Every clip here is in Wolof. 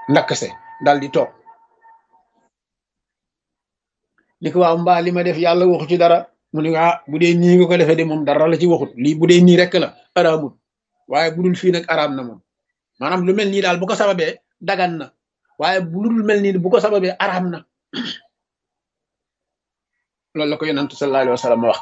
ndakkase dal di toog ni ko waaw mbaa li ma def yàlla waxu ci dara mu ne ah bu dee nii nga ko defee de moom dara la ci waxut lii bu dee nii rek la araamut waaye bu dul fii nag araam na moom maanaam lu mel nii daal bu ko sababee dagan na waaye bu dul mel nii bu ko sababee araam na loolu la ko yonantu sallallahu alayhi wa sallam wax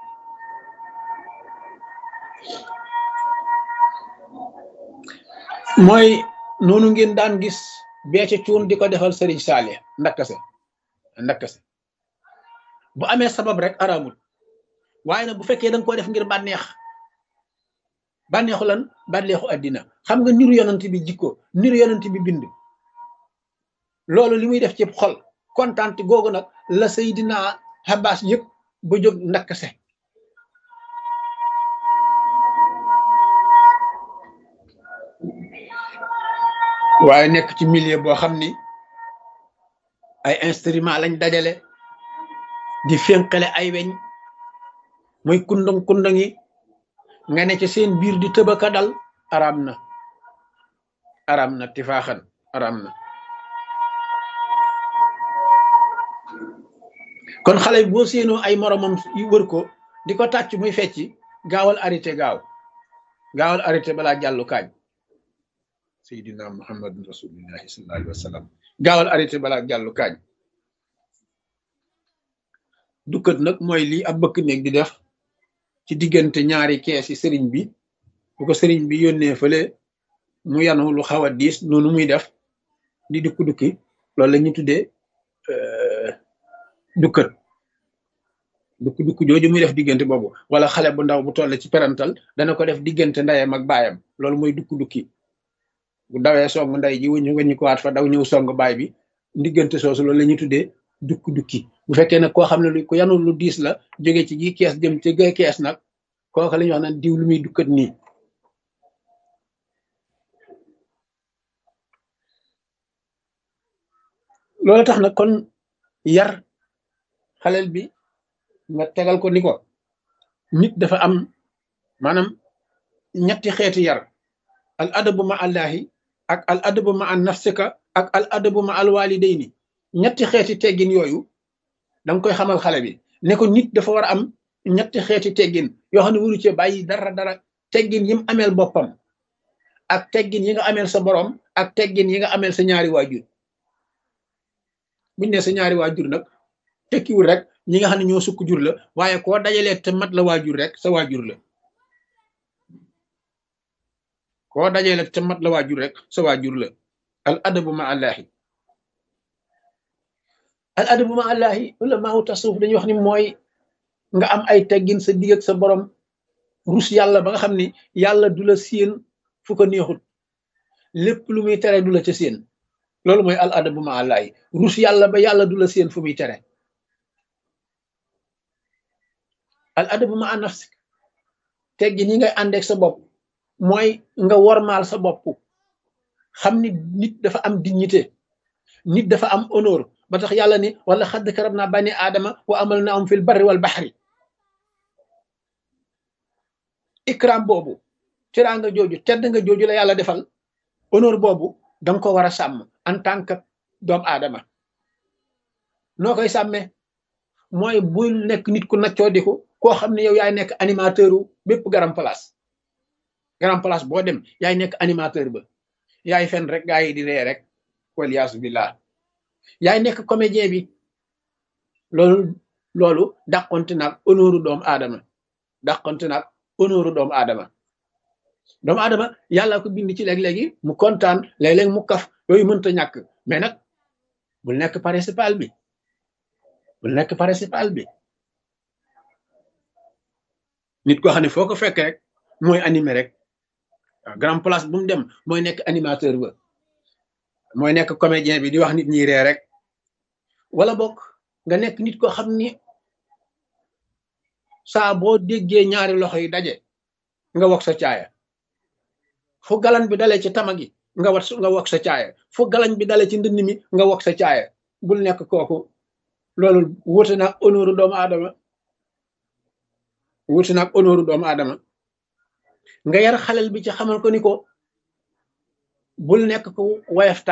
mooy noonu ngeen daan gis beece cuun di ko defal sëriñ Saalih ndakkase ndakkase bu amee sabab rek araamul waaye nag bu fekkee da nga ko def ngir bànneex bànneexu lan bànneexu àddina xam nga niru yonant bi jikko niru yonant bi bind loolu li muy def ci xol kontaan googu nag la Seydina Abbas yëpp ba jóg ndakkase waaye nekk ci milieu boo xam ni ay instrument lañ dajale di fénqale ay weñ muy kundang kundang yi nga ne ci seen biir di tëbaka dal araam na araam na tifaaxan araam na kon xale bi boo séenoo ay moromam yu wër ko di ko tàcc muy fecci gaawal arrêté gaaw gaawal arrêté balaa jàllu kaañ seydina muhammadun rasulillahi sallallahu alayhi wa sallam gaawal arrêté balaa jàllu kaañ dukkat nag mooy lii ab bëkk néeg di def ci diggante ñaari kees yi sëriñ bi bu ko sëriñ bi yónnee fële mu yanu lu xaw a diis noonu muy def di dukki dukki loolu la ñu tuddee dukkat dukki dukki jooju muy def diggante boobu wala xale bu ndaw bu toll ci perantal dana ko def diggante ndeyam ak baayam loolu mooy dukki dukki bu dawee song ndey ji wuñu wañu ko waat fa daw ñëw song baay bi diggante soosu loolu la ñuy tuddee dukki dukki bu fekkee nag koo xam ne lu ko yanu lu diis la jóge ci gi kees jëm ci gay kees nag kooku la ñuy wax naan diw lu muy dukkat nii loolu tax nag kon yar xaleel bi nga tegal ko ni ko nit dafa am maanaam ñetti xeeti yar al adabu ma allahi ak al adabu ma an nafsika ak al adabu ma al walidayni ñetti xeeti teggin yooyu danga koy xamal xale bi ne ko nit dafa war a am ñetti xeeti teggin yoo xam ne waru cee bàyyi dara dara teggin yi mu ameel boppam ak teggin yi nga ameel sa borom ak teggin yi nga ameel sa ñaari waajur buñ ne sa ñaari waajur nag tekkiwul rek ñi nga xam ne ñoo sukk jur la waaye koo dajalee te mat la waajur rek sa waajur la koo dajalee te mat la waajur rek sa waajur la al adabu ma allahi al adabu ma allahi wala maawu tasawuf dañuy wax ni mooy nga am ay teggin sa digg ak sa borom rus yàlla ba nga xam ni yàlla du la séen fu ko neexut lépp lu muy tere du la ca séen loolu mooy al adabu ma allahi rus yàlla ba yàlla du la séen fu muy tere al adabu ma nafsik teggin yi ngay àndeek sa bopp mooy nga wormaal sa bopp xam ni nit dafa am dignité nit dafa am honneur ba tax yàlla ni wala xadd karab naa bani aadama wa amal na am fil barri wal baxri ikram boobu teraanga jooju tedd nga jooju la yàlla defal honneur boobu danga ko war a sàmm en tant que doomu aadama noo koy sàmmee mooy bul nekk nit ku naccoo diku koo xam ne yow yaay nekk animateur u bépp garam place garam place boo dem yaay nekk animateur ba yaay fen rek gaa yi di ree rek waliyaasu billah yaay nekk comédien bi loolu loolu dàqonte naag honneur doomu aadama dàqonte naag honneur doomu aadama doomu aadama yàlla ko bind ci léeg-léegi mu kontaan léeg-léeg mu kaf yooyu mënta ñàkk mais nag bul nekk principal bi bul nekk principal bi nit koo xam ne foo ko fekk rek mooy animé rek waaw grand place bu mu dem mooy nekk animateur ba mooy nekk comédien bi di wax nit ñi ree rek wala bokk nga nekk nit koo xam ni saa boo déggee ñaari loxo yi daje nga wax sa caaya fu galan bi dalee ci tama gi nga wat nga wax sa caaya fu galan bi dalee ci ndënd mi nga wax sa caaya bul nekk kooku loolu wuute naag honneur doomu aadama wuute naag honneur doomu aadama nga yar xalel bi ci xamal ko ni ko bul nekk ko wayaf